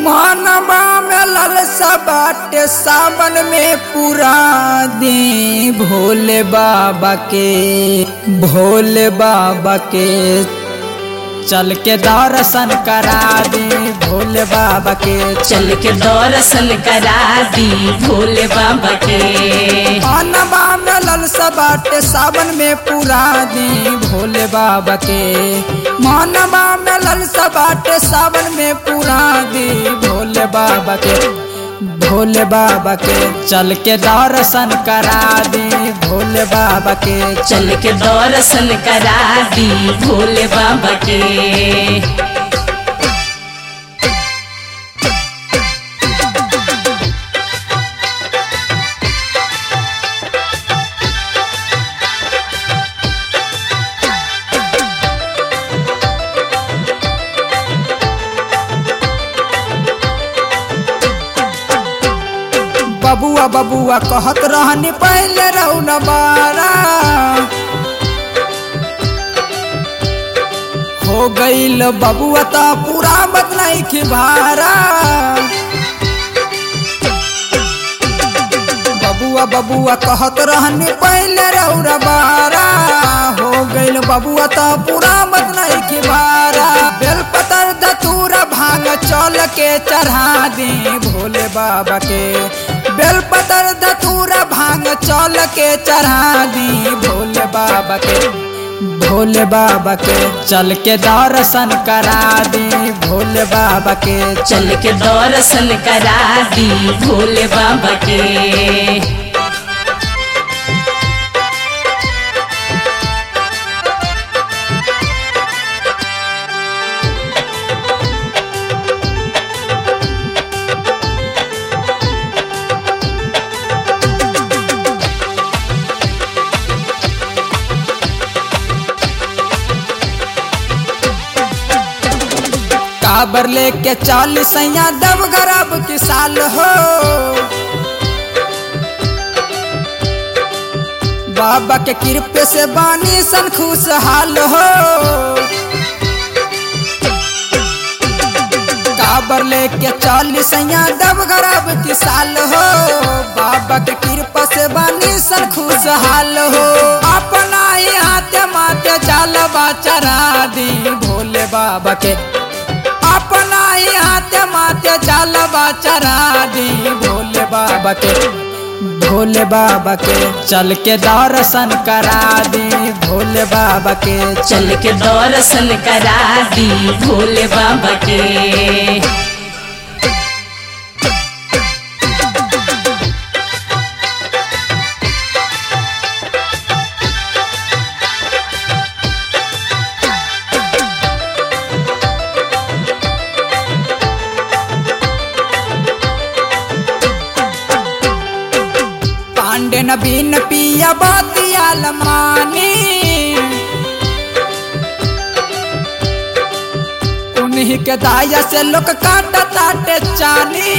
मानवा में ललसा बाटे सावन में पूरा दी भोले बाबा के भोले बाबा के चल के दर्शन करा दी भोले बाबा के चल के दर्शन करा दी भोले बाबा के मानवा में ललसा बाटे सावन में पूरा दी भोले बाबा के मानवा में ललसा बाटे सावन में पूरा दी भोले बाबा के भोले बाबा के चल के दर्शन करा दी भोले बाबा के चल के दर्शन करा दी भोले बाबा के बबुआ बबुआ कहत रहनी पहले रहू न बारा हो गईल बबुआ ता पूरा बदलाई की भारा बबुआ बबुआ कहत रहनी पहले रहू न बारा हो गईल बबुआ ता पूरा बदलाई की भारा बेलपतर धतूरा भांग चल के चढ़ा दी भोले बाबा के बेलपतर धतूरा भांग चल के चढ़ा दी भोले बाबा के भोले बाबा के चल के दर्शन करा दी भोले बाबा के चल के दर्शन करा दी भोले बाबा के काबर लेके चालीस सैया दब गरब की साल हो बाबा के कृपे से बानी सन खुशहाल हो काबर लेके चालीस सैया दब गरब की साल हो बाबा के कृपा से बानी सन खुशहाल हो अपना ही हाथे माथे चालबा चढ़ा दी भोले बाबा के अपना ही हाथे माथे चालबा चढ़ा दी भोले बाबा के भोले बाबा के चल के दर्शन करा दी भोले बाबा के चल के दर्शन करा दी भोले बाबा के पांडे नबीन पिया बातिया लमानी उन्हीं के दाया से लोग काटा ताटे चानी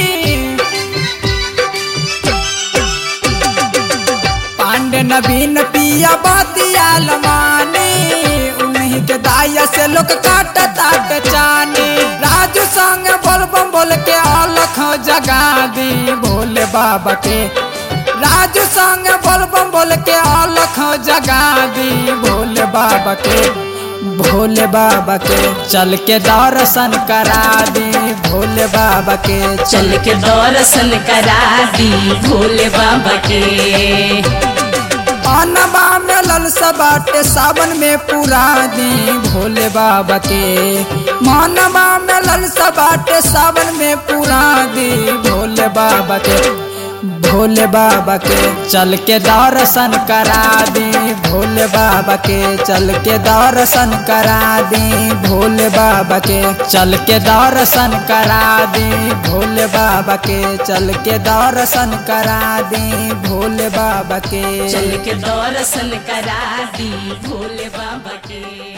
पांडे नबीन पिया बातिया लमानी उन्हीं के दाया से लोग काटा ताटे चानी राजू संग बोल बम बोल के अलख जगा दी भोले बाबा के राजू संग बोल बम बोल के अलख जगा दी भोले बाबा के भोले बाबा के चल के दर्शन करा दी भोले बाबा के चल के दर्शन करा दी भोले बाबा के अनबा में ललसा बाटे सावन में पूरा दी भोले बाबा के मानवा में ललसा बाटे सावन में पूरा दी भोले बाबा के भोले बाबा के चल के दर्शन करा दी भोले बाबा के चल के दर्शन करा दी भोले बाबा के चल के दर्शन करा दी भोले बाबा के चल के दर्शन करा दी भोले बाबा के चल के दर्शन करा दी भोले बाबा के